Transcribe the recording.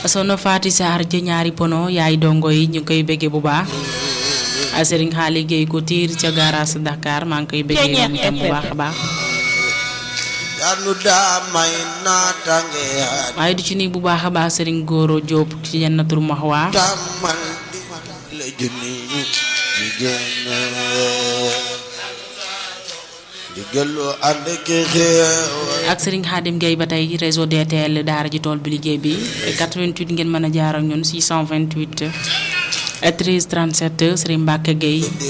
sono Faati Saar ja ñaari pono yaay dongo yi ñu ngi koy béggee bu baax Serigne Xaali Géey ko tiir ca garage Dakar maa ngi koy béggee moom itam bu baax a baax yanu daa may naatange waaye du ci nii bu baax a baax Serigne Goro Diop ci Jannatul Mahwa tàmmal la junni jigéen diggalu ànd ki xeew ak Serigne Khadim Gueye ba tey réseau DTL daara ji tool bi liggéey bi 88 ngeen mën a jaar ak ñun 628 13 37 Serigne Mbacke Gueye